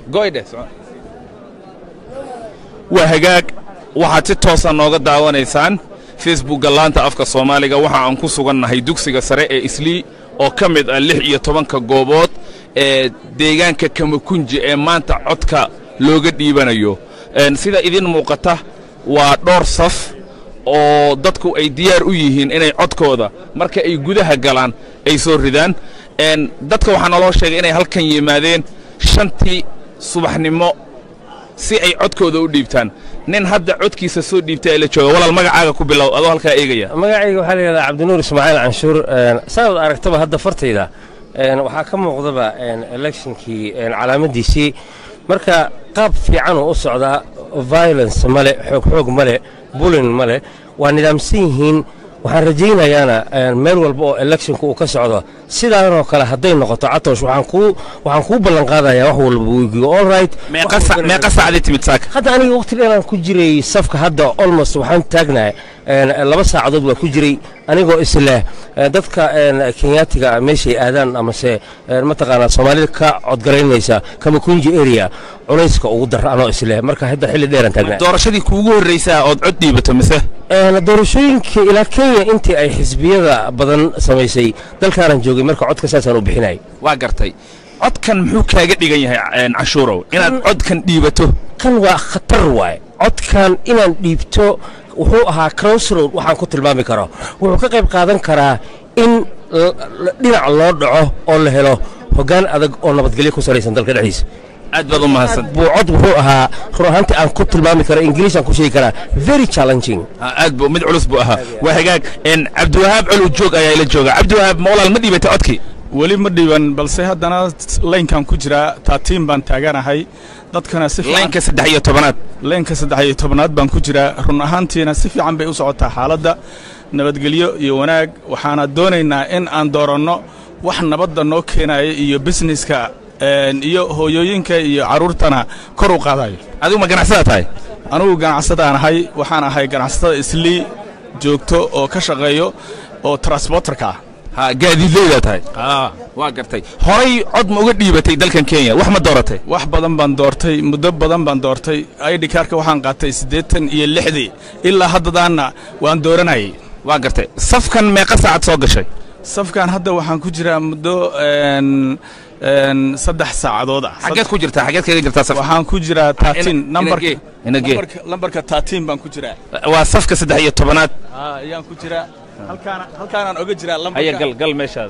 goydhe waa hagaag waxaad si toosa nooga daawanaysaan facebookga laanta afka soomaaliga waxa aan ku sugannahay dugsiga sare ee islii oo ka mid ah lix iyo tobanka goobood ee deegaanka kamakunji ee maanta codka looga dhiibanayo sida idin muuqata waa dhowr saf oo dadku ay diyaar u yihiin inay codkooda marka ay gudaha galaan ay soo ridaan dadka waxaa naloo sheegay inay halkan yimaadeen shantii subaxnimo si ay codkooda u dhiibtaan nin hadda codkiisa soo dhiibtay ee la jooga walaal magacaaga ku bilow adoo halkaa eegaya magacayga waxaa la yidhahdaa cabdinuur ismaaciil canshuur saad aragtaba hadda fartayda waxaa ka muuqdaba electionkii calaamaddiisii marka qaab fiicanuu u socdaa violence male xoogxoog male bulin male waa nidaamsan yihiin waxaan rajaynayaana meel walba oo electionka uu ka socdo sidaanoo kale hadday noqoto catosh waxaan kuu ballan qaadayaa wax walba wegigo all right meeqa saacdii timid saaka hadda aniga waqti dheeraan ku jiray safka hadda almost waxaan taagnahay laba saacadood waa ku jiray anigoo isleh dadka kenyaatiga meeshay aadaan amase mataqaanaa soomaalida ka codgaraynaysa kamakunji area culayska ugu dara anoo isleh marka hadda xilli dheeraan taagnahay doorashadii kuugu horraysaa ood cod dhiibato mise doorashooyinka ilaa kenya intii ay xisbiyada badan samaysay dalkaanan joogay marka codka saasaan u bixinay waa gartay codkan muxuu kaaga dhigan yahay canshuurow inaad codkan dhiibato kan waa khatar waaye codkan inaan dhiibto wuxuu ahaa crossroad waxaan ku tilmaami karo wuxuu ka qayb qaadan karaa in dhinac loo dhaco oo la helo hoggaan adag oo nabadgelyo ku salaysan dalka dhexdiisa aad baad u mahadsan buu cod wuxuu ahaa run ahaantii aan ku tilmaami karo ingiliis aan ku sheegi karaa very challenging aad buu mid culus buu ahaa waa hagaag cabdiwahaab colow joog ayaa ila jooga cabdiwahaab ma walaal ma dhiibatay codkii weli ma dhiiban balse haddana laynkan ku jiraa taatiin baan taaganahay dadkana si laynka saddex iyo tobanaad laynka saddex iyo tobanaad baan ku jiraa run ahaantiina si fiican bay u socotaa xaaladda nabadgelyo iyo wanaag waxaana doonaynaa in aan dooranno wax nabadda noo keenaya iyo bisneska iyo hooyooyinka iyo carruurtana kor u qaadayo adigu ma ganacsada tahay anugu ganacsadaan ahay waxaan ahay ganacsatada islii joogto oo ka shaqeeyo oo transborterka ah ha gaadiidleydaa tahay waa gartay horay cod ma uga dhiibatay dalkan kenya wax ma dooratay wax badan baan doortay muddo badan baan doortay aidhikaarka waxaan qaatay siddeetan iyo lixdii ilaa haddadaanna waan dooranayay waa gartay safkan meeqa saacad soo gashay safkan hadda waxaan ku jiraa muddo saddex saacadood ah xageed ku jirtaa xageed kaga jirtaa safka waxaan ku jiraa taatiin inagee inagee lambarka taatiin baan ku jiraa waa safka saddex iyo tobanaad ayaan ku jiraa halkaana halkaanaan oga jiraa lambarka haya gal gal meeshaada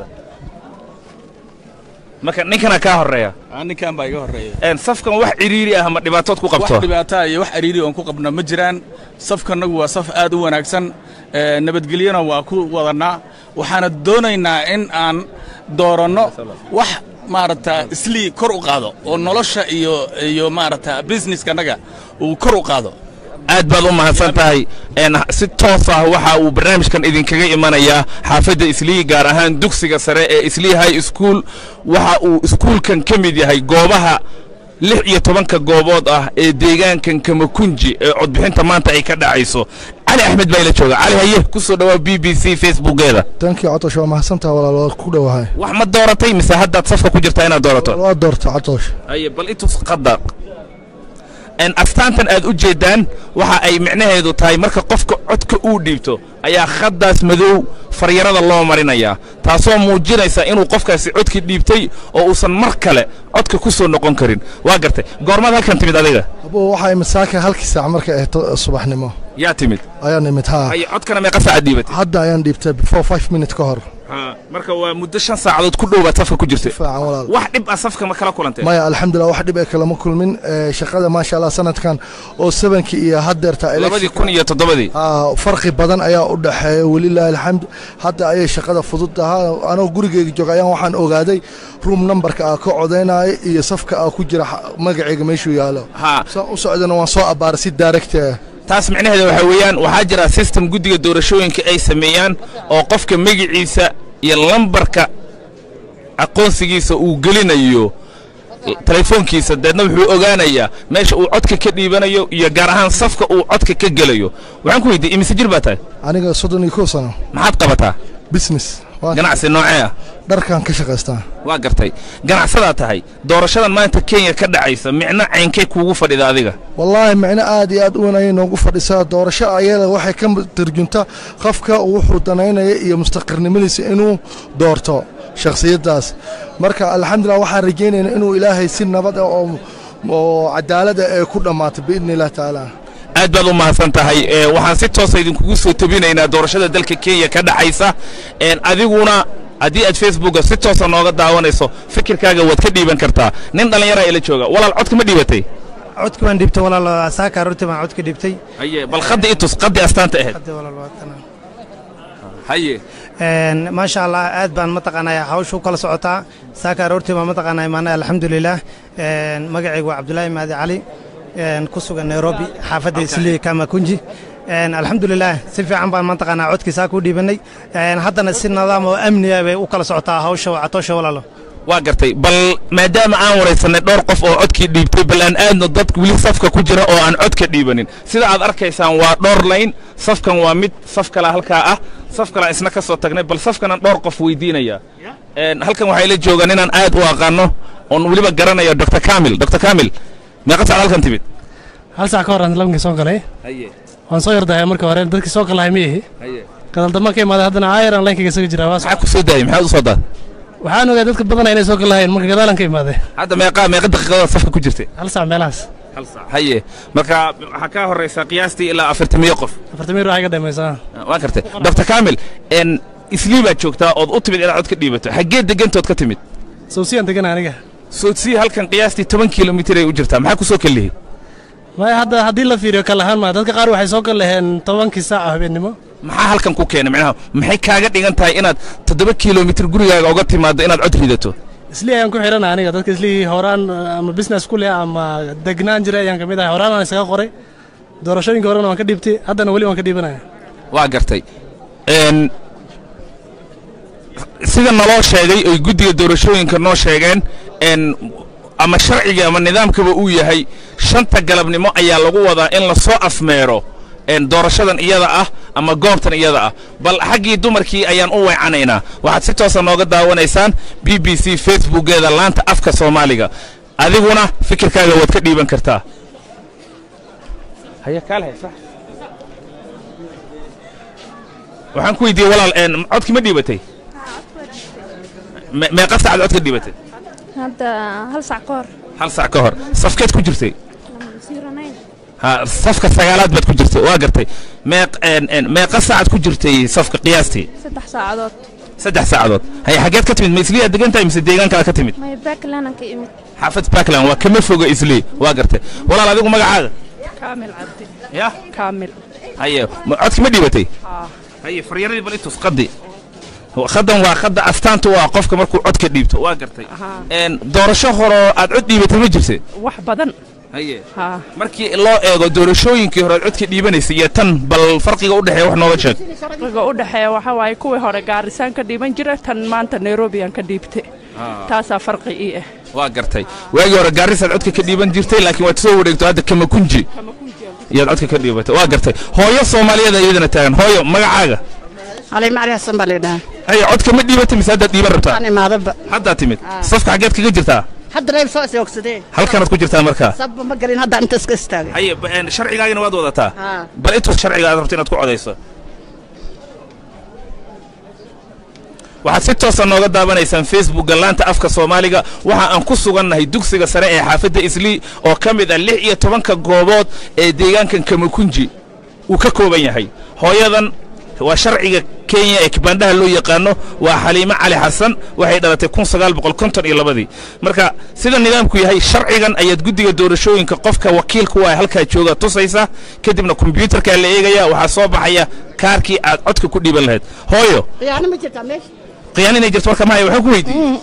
marka ninkana kaa horreeya ninkan baa iga horreeya safkan wax ciriiri ah ma dhibaatood ku qabto wax dhibaataa iyo wax ciriiri oon ku qabna ma jiraan safkannagu waa saf aad u wanaagsan nabadgelyona waa ku wadannaa waxaana doonaynaa in aan dooranno wax maaragta islii kor u qaado oo nolosha iyo iyo maaragta businesskanaga uu kor u qaado aad baad u mahadsan tahay si toos ah waxa uu barnaamijkan idinkaga imanayaa xaafadda islii gaar ahaan dugsiga sare ee islii high school waxa uu iskuulkan ka mid yahay goobaha lix iyo tobanka goobood ah ee deegaankan kamakunji ee codbixinta maanta ay ka dhacayso cali axmed baa ila jooga cali haye ku soo dhawaa b b c facebookeeda tankii catosh waa mahadsantaha walaal waa ku dhowahay wax ma dooratay mise haddaad safka ku jirtaa inaad doorato waa doorta catosh haye bal itus qadar astaantan aad u jeeddaan waxa ay micnaheedu tahay marka qofka codka uu dhiibto ayaa khaddaas madow faryarada loo marinayaa taasoo muujinaysa inuu qofkaasi codkii dhiibtay oo uusan mar kale codka ku soo noqon karin waa gartay goormaad halkan timid adiga abuu waxaa imid saaka halkii saac markay ahto subaxnimo yaa timid ayaan imid haa haye codkana meeqa saacad dhiibatay hadda ayaan dhiibtay before five minute ka hor marka waa muddo shan saacadood ku dhowaad safka ku jirtay fiican walaal wax dhib ah safka ma kala kulantay maya alxamdulillah wax dhib ay kalama kulmin shaqada maasha allah sanadkan oo sebankii iyo haddeerta labadii kun iyo toddobadii farqi badan ayaa u dhexeeya welilaahi alxamd hadda ayay shaqada fudud ahaa anoo gurigeyga jooga ayaan waxaan ogaaday room numberka aa ka codaynaya iyo safka aa ku jira magaceyga meeshuu yaalo saan u socdana waan soo abbaaray si daaragta taas micnaheeda waxaa weeyaan waxaa jira system guddiga doorashooyinka ay sameeyaan oo qofka magiciisa iyo lambarka aqoonsigiisa uu gelinayo telefoonkiisa deedna wuxuu ogaanayaa meesha uu codka ka dhiibanayo iyo gaar ahaan safka uu codka ka gelayo waxaan ku weydiiyey imise jir baa tahay aniga soddon iyo kow sano maxaad qabataa business Waa- ganacsi noocee ah dharkan ka shaqaystaa waa gartay ganacsadaa tahay doorashadan maanta kenya ka dhacaysa micno caynkay kuugu fadhida adiga wallaahi micno aad iyo aad u weyn ayay noogu fadhisaa doorasho ayada waxay ka tarjunta qofka wuxuu danaynaya iyo mustaqirnimadiisa inuu doorto shakhsiyaddaas marka alxamdulilah waxaan rajaynaynaa inuu ilaahay si nabad ah oo oo cadaalad ah ee ku dhammaato biidni illah tacaala aad baad u mahadsan tahay ee, waxaan si toosa idinkugu soo tebinaynaa doorashada dalka kenya ka dhacaysa een, adiguna haddii aad facebooka si toosa nooga daawanayso fikirkaaga waad ka dhiiban kartaa nin dhallinyaraa ila jooga walaal codka ma dhiibatay codka waan dhibtay walaal saaka aroortii baan codka dhibtay haye bal khaddi itus khaddi astaanta ahayd hadda walaal waa kana haye Een, maasha allah aad baan mataqaanaa hawsha u kala socotaa saaka aroortii baan mataqaanaa imaanay alxamdulilah Een, magacaygu waa cabdulaahi mahadi cali een, ku sugan nairobi xaafadda islii kamakunji Een, alxamdulilah si fiican baan mataqaanaa codkii saaka u dhiibanay Een, haddana si nidaam oo amniya bay u kala socotaa hawsha catoosha walaalo waa gartay bal maadaama aan waraysanay dhowr qof oo codkii dhiibtay bal aan aadno dad weli safka ku jira oo aan codka dhiibanin sida aad arkaysaan waa dhowr layn safkan waa mid saf kala halkaa ah saf kala isna ka soo tagnay bal safkanaan dhowr qof weydiinaya Een, halkan waxaa ila jooga ninaan aad u aqaano oon weliba garanayo dr kamil dr kamil meeqa saacad halkan timid hal saac ka hor aan labankii soo galay haye waan soo yardahay marka hore dadkii soo galahay ma ihi haye gadaldambaan ka imaaday haddana ayran laynkayga isaga jiraa waa maxaa ku soo daayay maxaad u soo daad waxaan ogaa dadka badanaa inay soo galahayeen marka gadaalan ka imaaday hadda meeqa meeqa daqiiqadood safka ku jirtay hal saac meelahaas hal saac haye marka waxaa kaa horraysaa qiyaastii ilaa afartamiyo qof afartamir waxay ka dhamaysaa waa gartay dr kamil n islii baad joogtaa ood u timid inaad cod ka dhiibato xaggee degantood ka timid sawsiyaan degana aniga soodsii halkan qiyaastii toban kilomitir ay u jirtaa maxaa ku soo kallihi maya hadda haddii la fiiriyo kal ahaan maa dadka qaar waxay soo galaheen tobankii saaca habeennimo maxaa halkan ku keenay micnaha maxay kaaga dhigan tahay inaad toddoba kilomitir gurigaaga uga timaaddo inaad cod ridato islii ayaan ku xidhana aniga dadka islii horaan ama business ku leh ama degnaan jiray ayaan ka mid ahay horaan aan isaga qoray doorashooyinka horena waan ka dhiibtay haddana weli waan ka dhiibanaya waa gartay n sida naloo sheegay oy guddiga doorashooyinka noo sheegeen n ama sharciga ama nidaamkaba uu yahay shanta galabnimo ayaa lagu wadaa in la soo afmeero n doorashadan iyada ah ama goobtan iyada ah bal xaggii dumarkii ayaan u weecanaynaa waxaad si toosa nooga daawanaysaan b b c facebookeeda laanta afka soomaaliga adiguna fikirkaaga waad ka dhiiban kartaa waxaan ku weydiiyey walaal n codkii ma dhiibatay Me- meeqa saacad cod ka dhiibatay hadda hal sac ka hor hal saac ka hor safkeed ku jirtay zero nine ha safka sagaalaad baad ku jirtay waa gartay meeq n n meeqa saacad ku jirtay safka qiyaastii saddex saacadood saddex saacadood hay xaggeed ka timid ma isliyaa degan tahay mise deegaan kale ka timid may backlandan ka imid xaafad backland waa kama foga islii waa gartay walaal adigu magacaaga kaamil cabdi ya kaamil haye ma- codki ma dhiibatay haye faryaradii bal itus qadi khadan waa khadda astaanta waa qofka markuu codka dhiibto waa gartay n doorasho horoo aad cod dhiibatay ma jirte wax badan haye haa markii loo eego doorashooyinkii hore aad codka dhiibanaysay iyo tan bal farqiga u dhexeeya wax nooga sheeg farqiga u dhexeeya waxaa waaye kuwii hore gaarisaan ka dhiiban jira tan maanta nairobi aan ka dhiibtay taasaa farqi ii ah waa gartay waagii hore gaarisaad codka ka dhiiban jirtay laakiin waad soo wareegto hadda kamakunji iyaad codka ka dhiibatay waa gartay hooyo soomaaliyeed iyadana taagan hooyo magacaaga علي معري حسن بالي haye codka ma dhiibatay mise haddaad dhiiban rabtaa أنا ما ضب haddaad timid safka xaggeed kaga jirtaa حد رأي سوى سوى كسدين halkanaad ku jirtaa markaa صب ما قرين هذا أنت سكستاج haye ba- een, sharcigaagina waad wadataa ها bal intus sharciga aad rabto inaad ku codayso waxaad si toosa nooga daawanaysaan facebookga laanta afka soomaaliga waxa aan ku sugannahay dugsiga sare ee xaafadda islii oo ka mid ah lix iyo tobanka goobood ee deegaankan kamakunji uu ka kooban yahay hooyadan waa sharciga kenya ee kibandhaha loo yaqaano waa xaliimo cali xasan waxay dhalatay kun sagaal boqol konton iyo labadii marka sida nidaamku yahay sharcigan ayaad guddiga doorashooyinka qofka wakiilku waa halkaa jooga tusaysa kadibna kombiyuutarkaa la eegaya waxaa soo baxaya kaarkii aad codka ku dhiiban lahayd hooyo يعني ما جرت عمش qiyaan inay jirto marka mahaya waxaan ku weydiiyey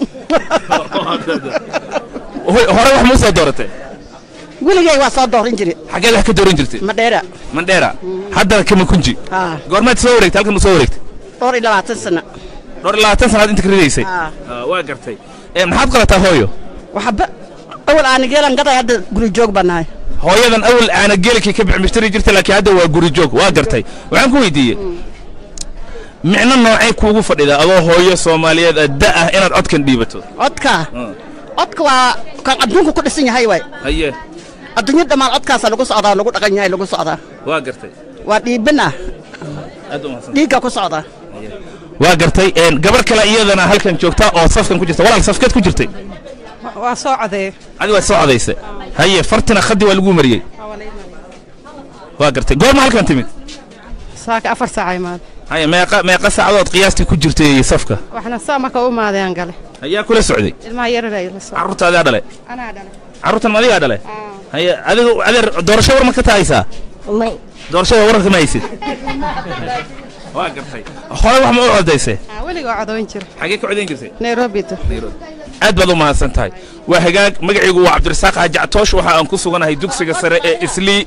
Hooy, hore wax muu soo dooratay قولي جاي وصل دور إنجري xaggeed wax ka dooran jirtay ما ديرة mandheera haddana kama kunji ها goormaad soo wareegtay halkan ma soo wareegtay دور إلى بعد سنة dhowr iyo labaatan sanaad inta ka ridaysay ها Ah, waa gartay Eh, maxaad qalataa hooyo وحب أول أنا جيل أنقطع هذا قولي جوج بناي hooyadan awal aana geelkii ka bixmishtari jirtay laakiin hadda waa guri joog waa gartay waxaan ku weydiiyey micno noocay kuugu fadhida adoo hooyo soomaaliyeed ah da ah inaad codkan dhiibato codka codka waa kan adduunku ku dhisan yahay waay haye adduunya dhammaan codkaasa lagu socdaa lagu dhaqan yahay lagu socdaa waa gartay waa dhiibin ah aad u mahadsan dhiigga ku socdaa waa gartay een, gabar kale iyadana halkan joogta oo safkan ku jirta walaal safkeed ku jirtay waa soo codee adi waad soo codaysa haye fartina khaddi waa lagu mariyey waa gartay goorma halkan timid saaka afar saaca imaad haye meeqa meeqa saacadood qiyaastii ku jirtay safka waxna saa marka u imaadeen gale ayaa kula socday ilmaha yarar la soo carruurta adaa dhale anaa dhalay carruurtan ma adigaa dhale haye adiga adeer doorasho war ma ka tahaysaa may doorashada wararka ma haysid waa gartay hore wax ma u codaysay weliga waa codoon jira xagee ka codayn jirtay nairobi to aad baad u mahadsan tahay waa hagaag magacaygu waa cabdirasaaq hajactoosh waxa aan ku suganahay dugsiga sare ee islii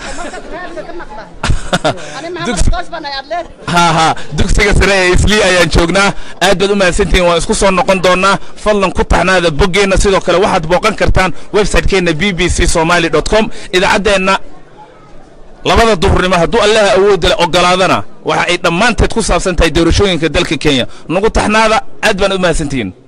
ha ha dugsiga sare ee islii ayaan joognaa aad baad u mahadsantihiin waan isku soo noqon doonaa fadlan ku taxnaada boggeenna sidoo kale waxaad booqan kartaan website-keenna b b c somali dot com idaacaddeenna labada duhurnimo hadduu allaha awoodda leh ogolaadana waxa ay dhammaanteed ku saabsan tahay doorashooyinka dalka kenya nagu taxnaada aad baan u mahadsantihiin